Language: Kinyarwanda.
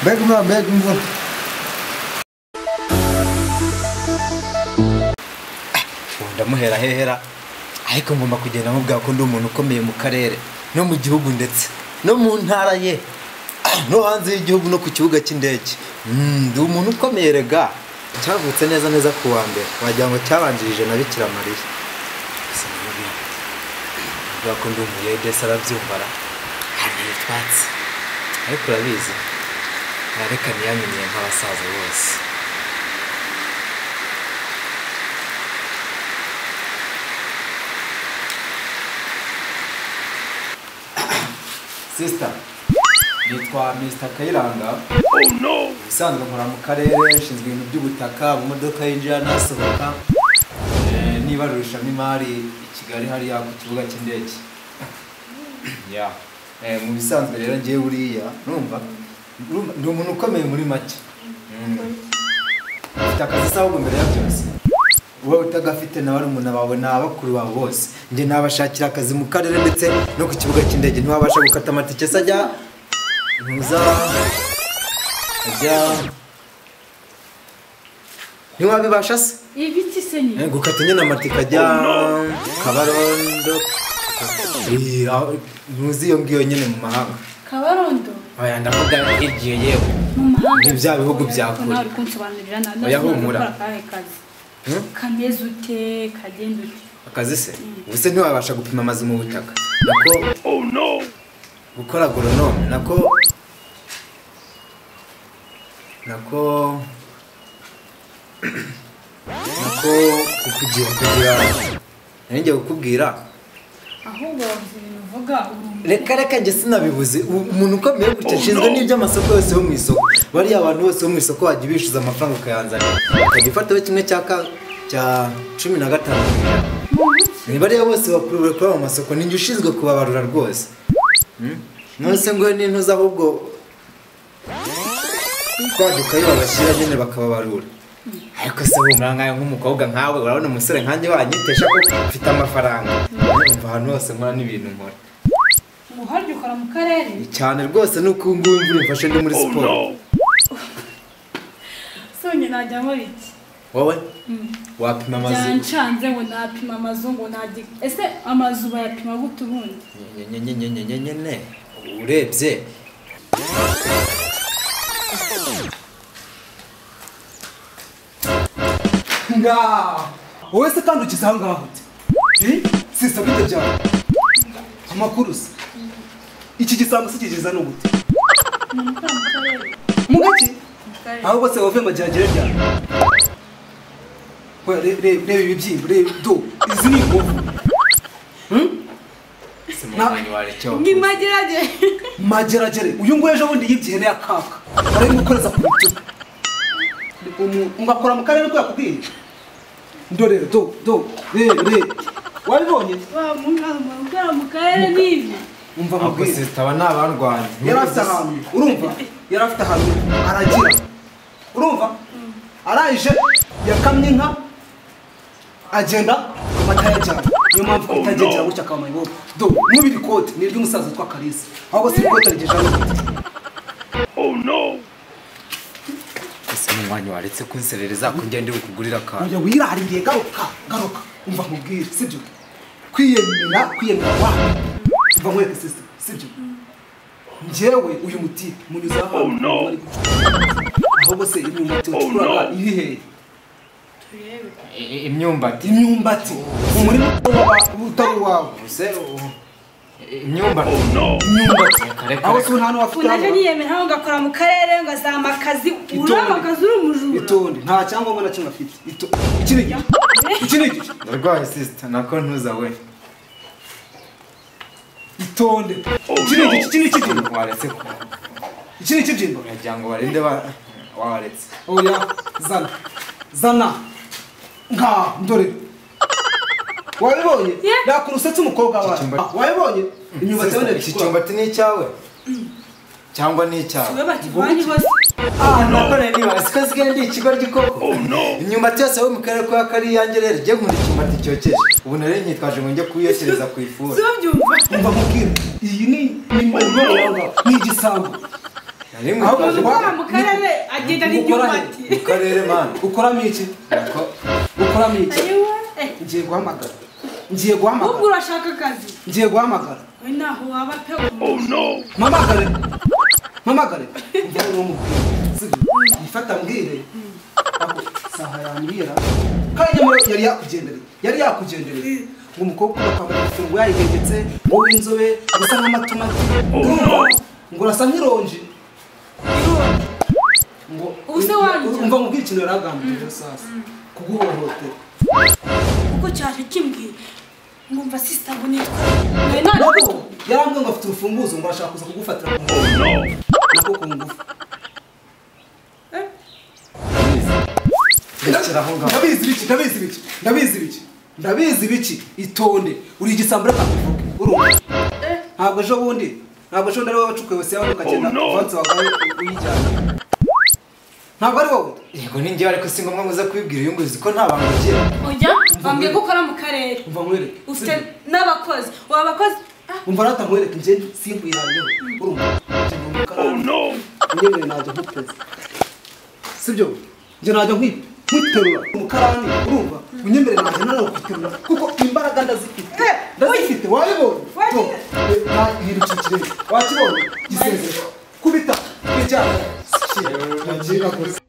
Bek ulan bek ulan. ndamuhera hehera ariko ngomba kugenda mubwira ko ndi umuntu ukomeye mu karere no mu gihugu ndetse no mu ntara ye ah, no hanze y'igihugu no ku kibuga cy'indege Mm, ndi umuntu ukomeye rega cyavutse neza neza ku wa mbere wagira ngo cyabanjirije na bikira mariya Gusa ndamubwira nti, mvuga ko ndi umuyede se arabyumva ara hanyuma utwatsi ariko urabizi arareka ntiyamenyeye nk'abasaza bose sisita yitwa misita kayiranga ubusanzwe nkora mu karere nshinzwe ibintu by'ubutaka amamodoka yinjira n'asohoka eh, n'ibarurishamwo imari i kigali hariya ku kibuga cy'indege ya Eh, mu bisanzwe rero ngewe buriya numva urumva, ndi umuntu ukomeye muri make Mm. ufite akazi se ahubwo mbere ya byose wowe utagafite na barumuna bawe ni abakuru bawe bose njye nabashakira akazi mu karere ndetse no ku kibuga cy'indege ntiwabasha gukata amatike se ajya ntuza ajya ntiwabibasha se ibiti se nyine Eh, gukata nyine amatike ajya kabarondo Eh, aho- ntuzi iyo ngiyo nyine mu mahanga kabarondo aya ndavuga igihe yewe mu mahanga Ni bya bihugu bya Ariko kure. nawe uri kunsobanurira na- na- Oya, humura. nakora akahe kazi Hmm? kameze ute kagenda ute akazi se ubuse ntiwabasha gupima amazi mu butaka nako gukora goronome nako nako nako kukugira kugira nanjye kukubwira ahubwo wavuze ibintu uvuga urumva reka reka njye sinabibuze U- umuntu ukomeye gutya nshinzwe n'iby'amasoko yose yo mu isoko bariya abantu bose bo mu isoko wajya ubishyuza amafaranga ukayanzanira ukajya ufataho kimwe cya ka cya cumi na gatanu ku ijana ni bariya bose bakuru bakorera mu masoko ni njye ushinzwe kubabarura rwose nonese ngo n'intuza ahubwo kwadukayo babashyira nyine bakababarura ariko se humura nkawe nk'umukobwa nkawe urabona umusore nkanjye wanyitesha ko mfite amafaranga umva ahantu hose nkora n'ibintu nkora umuharyo ukora mu karere cyane rwose ni uko ubu ngubu imvura imfashe ndi muri siporo sonye najyamo biki wowe wapima amazu byancanze ngo napima amazu ngo nagi ese amazu bayapima gute ubundi nyenyenyenyenyenyene urebye nga wowe se kandi ukize aho ngaho ute sisa bite byawe amakuru se iki gisambo se kigiza ni ugute ni ukora mu karere mu gake mu karere ahubwo se wowe ngo gihagere ryari We, re- re- reba ibi byimba reba do izi ni inkovu si mu mwanya warecyo ni magerage mageragere uyu nguyu ejo bundi yibye ihene ya kaka barayimukoreza ku bitugu Umu- ungakora mu karere ko yakubwiye ndorere do do re re wabibonye wa mu mu- ukora mu karere ni ibi umva ahubwo mubwire sisita aba ni abarwanyi yari afite ahantu urumva yari afite ahantu aragira urumva araje yakamye inka agenda amata yajyana niyo mpamvu itagendera gutya akaba mayibobo do n'ubu iri kote ni iry'umusaza witwa kalisa ahubwo si iri kote rigejeje ese mu mwanya waretse kunserereza ko ngende ukugurira akantu ujya wiraririye garuka garuka umva mubwire sibyo kwiyemera kwiyemera wa umva nkwereke sisita sibyo njyewe uyu muti munyuze ahantu ahubwo se uyu muti wacukuraga iri hehe turebe I- imyumbati imyumbati umurima waba utari uwawe ubuse u- imyumbati imyumbati Reka, reka, aho reka. si nta ubu naje n'uwafite niyemera aho ngakora mu karere ngazama akazi uraba akazi uri umujura itonde nta cyangombwa na kimwe afite Ito- iki ni igice iki ni igice ndarwaye sisita nako ntuza we itonde iki ni igice iki ni ikibyimba waretse ku- iki ni ikibyimba wagira ngo barinde ba- waretse oya zana zana nga ndore wabibonye Ye. yakura usetse umukobwa wawe Ikicyumba- Ah, wabibonye imyumbati Sisita, yabonye iki cyumbati ni icyawe cyangwa ni icyawe wowe bakivanye hose none nibaza ko asigaye ndi ikigoryi koko inyuma yose wo mu karere ka kariyange rero jye nkunda ikimata cyokeje ubu nari nyitwaje ngo njye kuyokereza ku ifuru Zurabyumva? umva mubwira iyi ni ni mubongo ni igisambo nari Ahubwo mwitwaje zikora- ngo Wa mu karere agenda Gukora he? n'ibyumati. mu karere mani ukoramo iki ukoramo iki ngiye guhamagara ngiye Ubwo guhamagara urashaka akazi. ngiye guhamagara We ntaho waba pe. mpamagare mpamagare mvuga ngo mubwire Sibi, yifata mbwire Ako, saha yambwira kandi nyamara yari yakugendereye yari yakugendereye ngo umukobwa ukunda kwambara igifungo yayihengetse wowe inzobe gusa nk'amatomati Urumva? ngo urasa nk'ironji ngo Ubu se wanjye? umva mubwire ikintu yari agambiriye rero sasa kuguhohotera Kuko cyaje kimbwira. Ngumva sister ngo nitwa. We none. Nabo yarambwiye ngo afite urufunguzo ngo arashaka kuza kugufatira ku ngufu nako ku ngufu rekera aho ngaho ndabizi biki ndabizi biki ndabizi biki ndabizi biki itonde uri igisambura kakuvuge urumva ntabwo ejo bundi ntabwo ejo bundi ari wowe wacukuye wese yawe ukagenda uvanze wagawe uyijyana ntabwo ari wowe yego ni njyewe ariko si ngombwa muze kubibwira uyu nguyu uzi ko nta bantu bagira Oya, bambwiye ko ukora mu karere. umva nkwereke Ufite n'abakozi. Waba abakozi? Ah, umva rata nkwereke njye sinkwihanyeho urumva njye mu karara unyemereye najya nkupeza sibyo njye najya nkwi- nkwiterura umukarani urumva unyemereye najya nanone kwiterura kuko imbaraga ndazifite Eh, ndazifite wabibonye Wari- Yo, eh, na- hindutse ikirenge wakibonye gisezera kubita bijyana Shit. nagiye nakoze